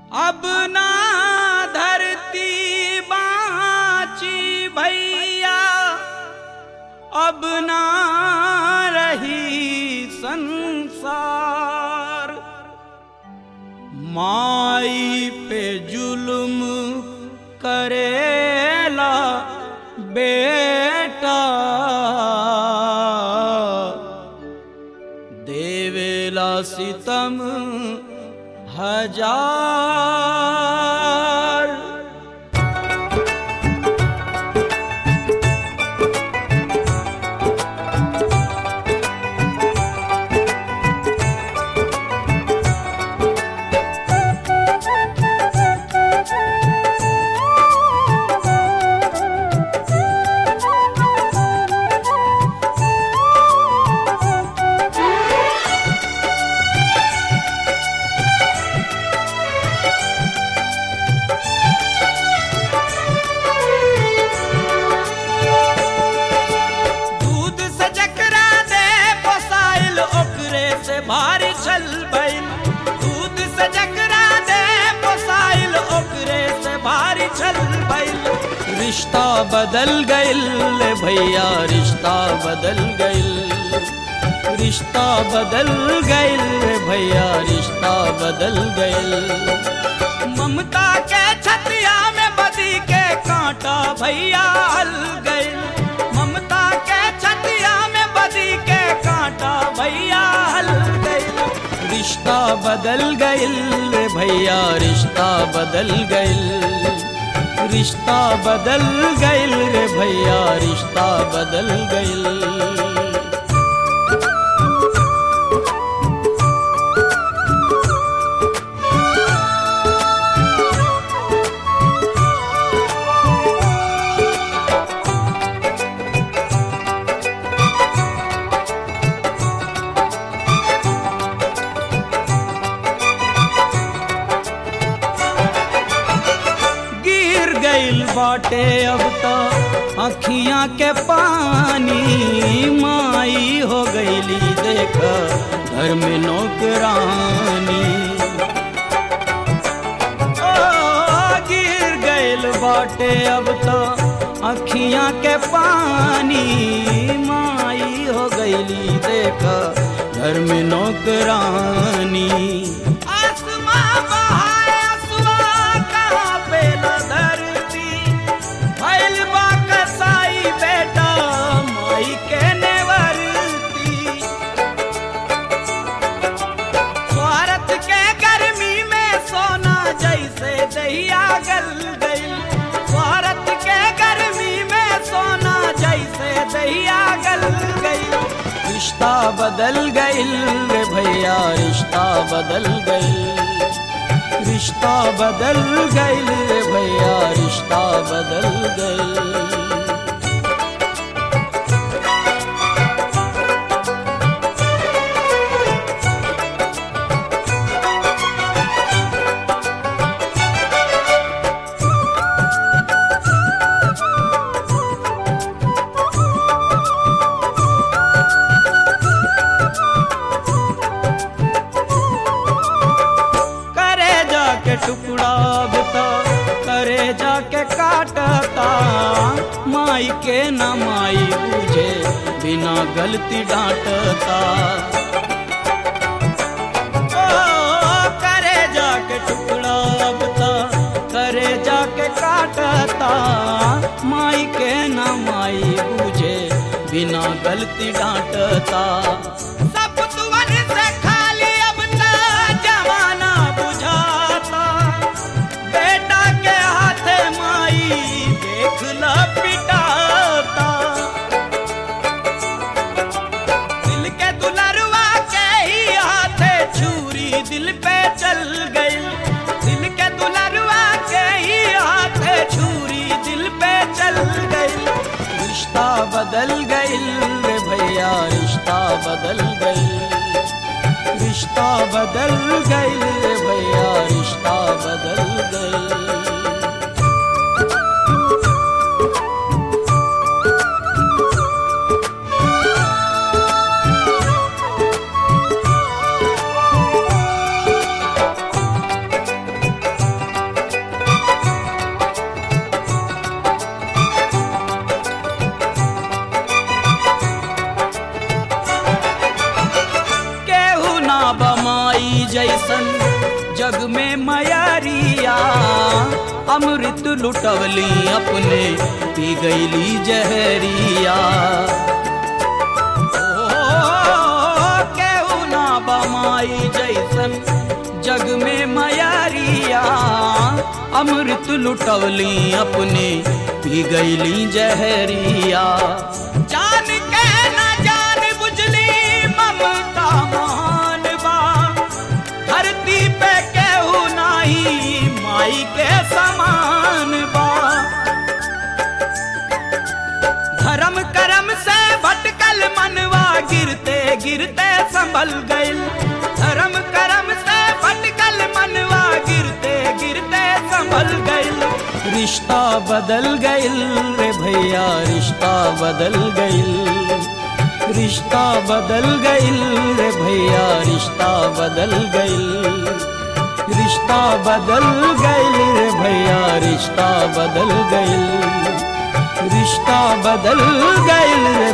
अब ना धरती बाची भैया अब ना रही संसार माई पे जुल्म करेला बेटा देवेला सितम हजार दूध से जकरा दे पोसाइल ओकरे से भारी छल भइल दूध से जकरा दे पोसाइल ओकरे से भारी छल भइल रिश्ता बदल गइल ले भैया रिश्ता बदल गइल रिश्ता बदल गइल रे भैया रिश्ता बदल गइल ममता के छतिया में बदी के कांटा भैया हल गइल ममता के छतिया में बदी के कांटा भैया हल गइल रिश्ता बदल गइल रे भैया रिश्ता बदल गइल रिश्ता बदल गइल रे भैया रिश्ता बदल गइल गिर गइल बाटे अब तो अखियां के पानी माई हो गईली देख घर में नौकरानी ओ, गिर गइल बाटे अब तो अखियां के पानी माई हो गईली देख घर में नौकरानी आसमां बहाए असुआ कहाँ पे न धरती भइल बा कसाई बेटा माई के नेवरती स्वार्थ के गर्मी में सोना जैसे दहिया गल गइल स्वार्थ के गर्मी में सोना जैसे दहिया गल गइल रिश्ता बदल गइल रे भैया रिश्ता बदल गइल रिश्ता बदल गइल रे भैया रिश्ता बदल गइल करे जाके टुकड़ा बता करे जाके काटता माई के ना माई बुझे बिना गलती डांटता ओ, करे जाके टुकड़ा बता करे जाके काटता माई के ना माई बुझे बिना गलती डांटता सब तुवन से खाली अब त जमाना बुझाता बेटा के हाथे माई देख ल पिटाता दिल के दुलरवा के ही हाथे छुरी दिल पे चल गई दिल के दुलरवा के ही हाथे छुरी दिल पे चल गई रिश्ता बदल गई रे भैया रिश्ता बदल गई रिश्ता बदल गई रे भैया रिश्ता बदल गई जैसन जग में मयरिया अमृत लुटवली अपने पी गईली जहरिया ओ, केहू ना बमाई जैसन जग में मयरिया अमृत लुटवली अपने पी गईली जहरिया जान के ना जान बुझली ममता महान बा धरती पे केहू नाही माई के समान बा धर्म करम से भटकल मनवा गिरते गिरते संभल गइल धर्म करम से भटकल मनवा गिरते गिरते संभल गइल रिश्ता बदल गइल रे भैया रिश्ता बदल गइल रिश्ता बदल गइल रे भैया रिश्ता बदल गइल रिश्ता बदल गइल रे भैया रिश्ता बदल गइल रिश्ता बदल गइल रे